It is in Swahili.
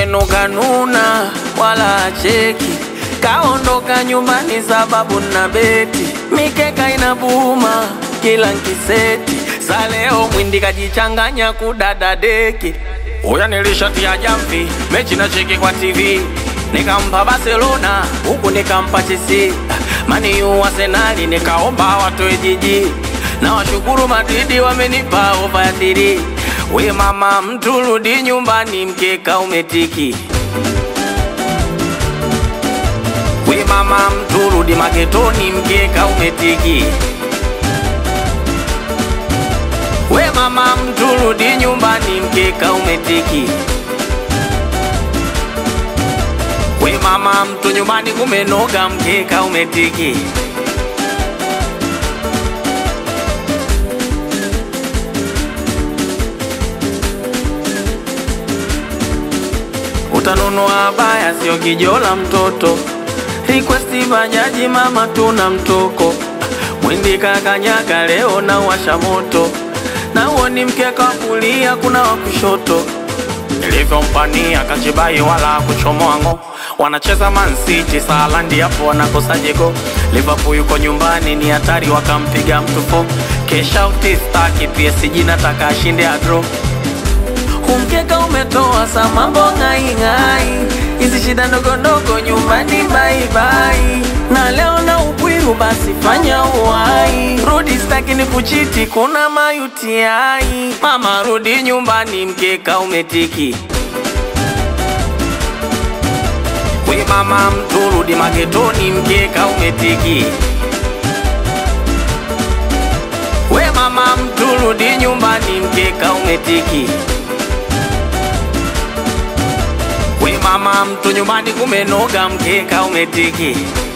mwenzenu kanuna wala acheki, kaondoka nyumbani sababu na beti, mikeka inabuma kila nkiseti, sa leo mwindi kajichanganya kudada deki. Uya nilishatia jamvi, mechi na cheki kwa TV, nikampa Barcelona huku nikampa Chelsea, mani yu Arsenali nikaomba watoe jiji, na washukuru Madridi wamenipa ofa ya thiri. We mama mtu rudi nyumbani, mkeka umetiki. We mama mtu rudi maketoni, mkeka umetiki. We mama mtu rudi nyumbani, mkeka umetiki. We mama mtu nyumbani kumenoga, mkeka umetiki. Utanunua baya sio kijola mtoto, request bajaji mama tuna mtoko, mwindi kakanyaga leo na washa moto, na uoni mkeka wa kulia kuna wa kushoto, nilivyompania kachibai wala kuchomoa ngo wanacheza Man City Salandi hapo wanakosa jego. Liverpool yuko nyumbani ni hatari, wakampiga mtu fo. Kesha utistaki PSG nataka ashinde adro Umkeka umetoa sa mambo ngai ngai, hizi shida ndogo ndogo nyumbani bye bye. Na leo na upwiru basi fanya uwai, rudi staki ni kuchiti, kuna mayutiai. Mama rudi nyumbani, mkeka umetiki. We mama mtu rudi magetoni, mkeka umetiki. We mama mtu rudi nyumbani, mkeka umetiki. We mama mtu nyumbani kumenoga, mkeka umetiki.